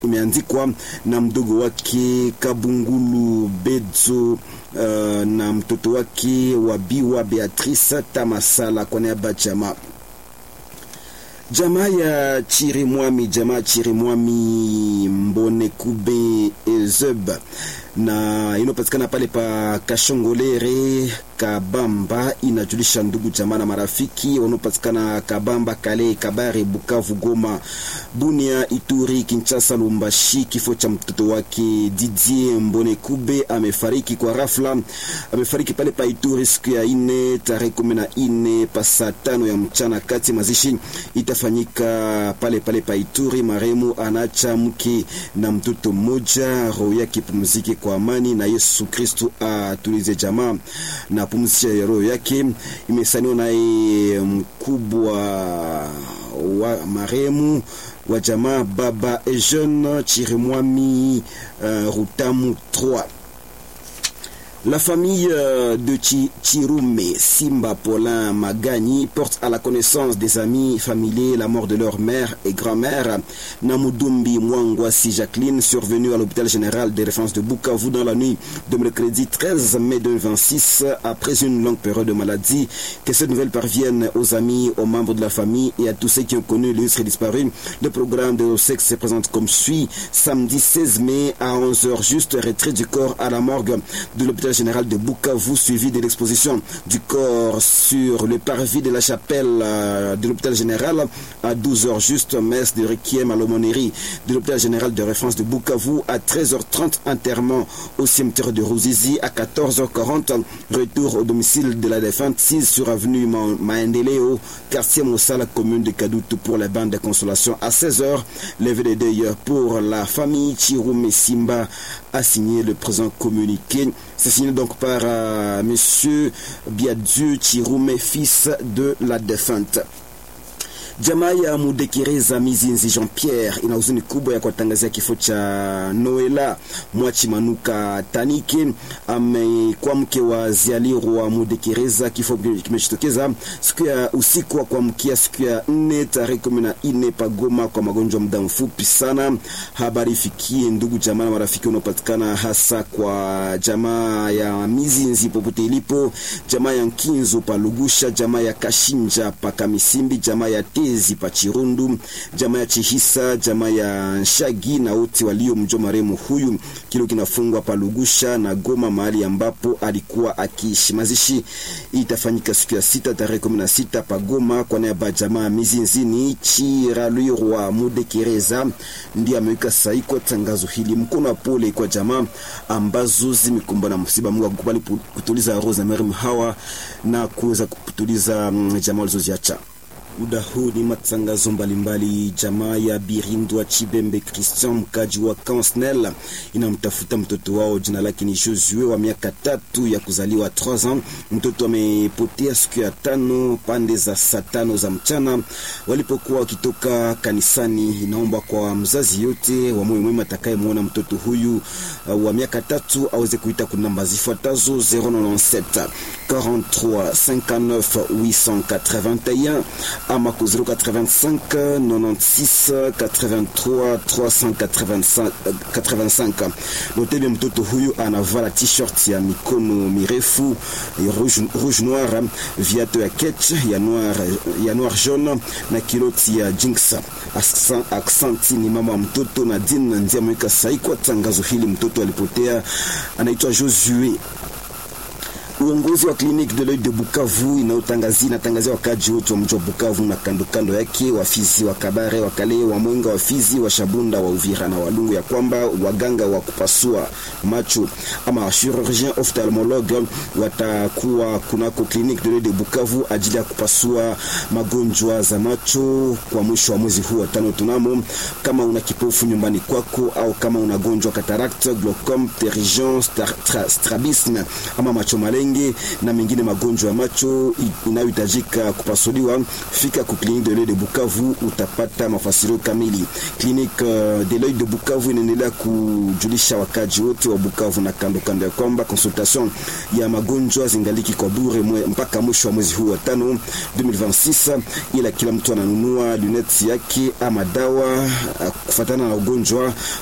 imeandikwa na mdogo wake Kabungulu Bedzo uh, na mtoto wake Wabiwa Beatrice Tamasala kwa niaba jamaa jamaa ya Chirimwami, jamaa Chirimwami Mbone Kube Ezeb na inapatikana pale pa Kashongolere Kabamba, inajulisha ndugu jamaa na marafiki wanaopatikana Kabamba, Kale, Kabare, Bukavu, Goma, Bunia, Ituri, Kinshasa, Lumbashi. Kifo cha mtoto wake Didier Mbone Kube amefariki kwa rafla, amefariki pale pa Ituri siku ya ine tarehe kumi na ine pa saa tano ya mchana kati. Mazishi itafanyika pale pale pa Ituri. Maremu anacha mke na mtoto mmoja, roho yake pumzike kwa amani na Yesu Kristu atulize jamaa na pumzisha ya roho yake. Imesaniwa naye mkubwa wa maremu wa jamaa baba Ejeune Chirimwami uh, Rutamu 3 La famille de Chirume Simba Paulin Magani porte à la connaissance des amis familiers la mort de leur mère et grand-mère Namudumbi Mwangwasi Jacqueline survenue à l'hôpital général des références de Bukavu dans la nuit de mercredi 13 mai 2026 après une longue période de maladie. Que cette nouvelle parvienne aux amis, aux membres de la famille et à tous ceux qui ont connu l'illustre disparu. Le programme de sexe se présente comme suit. Samedi 16 mai à 11h juste retrait du corps à la morgue de l'hôpital général de Bukavu, suivi de l'exposition du corps sur le parvis de la chapelle euh, de l'hôpital général à 12h juste, messe de requiem à l'aumônerie de l'hôpital général de référence de Bukavu à 13h30, enterrement au cimetière de Rouzizi à 14h40, retour au domicile de la défunte 6 sur avenue Maendeleo, quartier Moussala, commune de Kadoutou pour la bande de consolation à 16h, levé de deuil pour la famille Chiroume Simba a signé le présent communiqué. C'est signé donc par euh, Monsieur Biadieu Chiroume, fils de la défunte. Jamaa ya Mudekereza Mizinzi Jean Pierre ina huzuni kubwa ya kuwatangazia kifo cha Noela Mwachi Manuka Tanike, amekuwa mke wa Zialirwa Mudekereza. Kifo kimejitokeza siku ya usiku wa kuamkia siku ya nne tarehe kumi na nne pagoma kwa magonjwa muda mfupi sana. Habari ifikie ndugu jamaa na marafiki unaopatikana hasa kwa jamaa ya Mizinzi popote ilipo, jamaa ya Nkinzo Palugusha, jamaa ya Kashinja Pakamisimbi, jamaa ya Tezi pa Chirundu, jamaa ya Chihisa, jamaa ya Nshagi na wote walio mjua maremu huyu. Kilo kinafungwa pa Lugusha na Goma, mahali ambapo alikuwa akiishi. Mazishi itafanyika siku ya sita tarehe kumi na sita pa Goma kwa niaba ya jamaa Mizinzini. Chiralwirwa Mudekereza ndiye ameweka sahihi kwa tangazo hili. Mkono wa pole kwa jamaa ambazo zimekumbwa na msiba. Mungu akukubali kutuliza roho za maremu hawa na kuweza kutuliza jamaa walizoziacha. Muda huu ni matangazo mbalimbali. Jamaa ya Birindwa Chibembe Christian, mkaji wa Kansnel, inamtafuta mtoto wao, jina lake ni Josue wa miaka tatu ya kuzaliwa 3 ans. Mtoto amepotea siku ya tano pande za saa tano za mchana walipokuwa wakitoka kanisani. Inaomba kwa mzazi yote wa moyo mwema atakayemwona mtoto huyu uh, wa miaka tatu aweze kuita kuna namba zifuatazo 097 43 59 881 ama ku 085 96 83 385. Notebe mtoto huyu anavala t-shirt ya mikono mirefu rouge, rouge noir, viato ya ketch ya noir, ya noir jaune na kiloti ya jinx. Aksanti ni mama wa mtoto na din ndiye ameweka sahi kwa tangazo hili. Mtoto alipotea, anaitwa Josue. Uongozi wa kliniki de l'oeil de Bukavu inaotangazia inatangazia wakaji wote wa mji wa Bukavu na kando kando yake, wafizi wa Kabare, wa Kale, wa Mwenga, wafizi wa Shabunda, wa Uvira na Walungu, ya kwamba waganga wa kupasua macho ama chirurgien ophthalmologue watakuwa kunako kliniki de l'oeil de Bukavu ajili ya kupasua magonjwa za macho kwa mwisho wa mwezi huu wa tano. Tunamo kama una kipofu nyumbani kwako au kama unagonjwa cataract, glaucome, pterygium, strabisme ama macho malengi Bunge na mengine magonjwa ya macho inayohitajika kupasuliwa, fika ku Clinique de l'Oeil de Bukavu utapata mafasirio kamili. Clinique uh, de l'Oeil de Bukavu inaendelea kujulisha wakaji wote wa Bukavu na kando kando ya kwamba consultation ya magonjwa zingaliki kwa bure mwe, mpaka mwisho wa mwezi huu wa tano 2026, ila kila mtu ananunua luneti yake ama dawa kufatana na ugonjwa